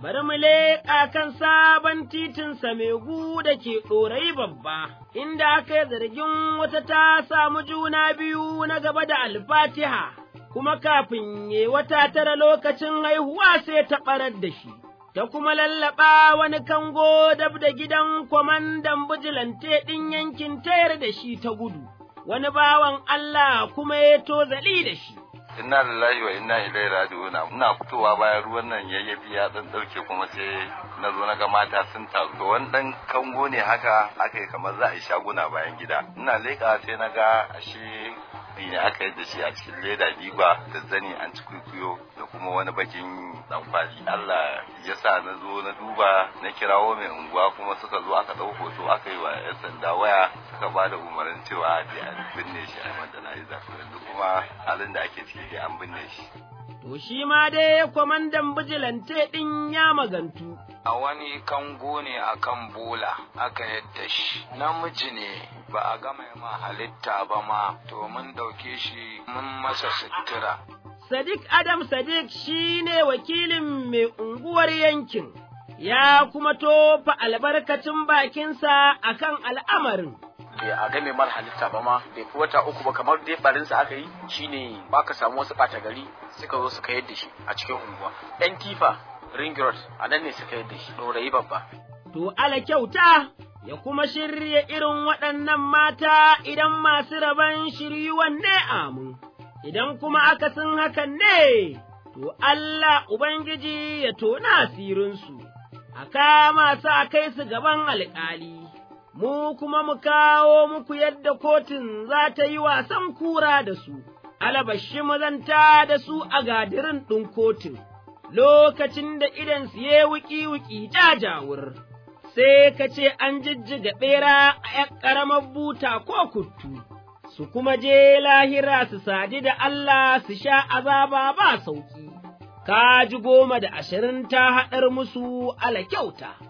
bari mu leƙa kan sabon titin Samegu da ke ɗorayi babba, inda aka yi zargin wata ta samu juna biyu na gaba da alfatiha, kuma kafin ye wata tara lokacin haihuwa sai ta ɓarar da shi. Ta kuma lallaɓa wani kango dab da gidan kwamandan bijilante ɗin yankin tayar da shi ta gudu, wani bawan Allah kuma ya tozali da shi. inna lillahi wa inna ilaihi raji'un ina fitowa bayan ruwan nan yayyafi ya dan dauke kuma sai na zo na ga mata sun taru to wani dan kango ne haka aka yi kamar za a yi shaguna bayan gida ina leka sai na ga ashe ne aka yi da shi a cikin leda diba da zani an ci kwikwiyo da kuma wani bakin dan kwali Allah ya sa na zo na duba na kirawo mai unguwa kuma suka zo aka dau hoto aka yi wa yan sanda waya suka ba da umarnin cewa da an binne shi a madana yanzu kuma halin da ake ciki dai an binne shi To shi ma dai kwamandan bijilante ɗin ya magantu. A wani kango ne a kan bola aka yadda shi, namiji ne ba a gama ma halitta ba ma, to mun ɗauke shi mun masa sutura. Sadiq Adam Sadiq shi ne wakilin mai unguwar yankin, ya kuma tofa albarkacin bakinsa akan al'amarin. bai a game mara halitta ba ma bai fi wata uku ba kamar dai barinsa aka yi shine ba ka samu wasu ɓata gari suka zo suka yadda shi a cikin unguwa yan tifa ring road a nan ne suka yadda shi ɗorayi babba To ala kyauta ya kuma shirya irin waɗannan mata idan masu rabon shiryuwan ne amu, idan kuma akasin hakan ne, to Allah Ubangiji ya tona asirinsu, a kama su a kai su gaban alƙali. mu kuma mu kawo muku yadda kotun za ta yi wasan kura da su, alabashi mu zanta da su a gadirin ɗin kotun, lokacin da idan su ye wuki-wuki jajawur, sai ka ce an jijjiga ɓera a ’yan ƙaramar buta ko kuttu, su kuma je lahira su sadi da Allah su sha azaba ba sauƙi, ka ji goma da ashirin ta haɗar musu ala kyauta.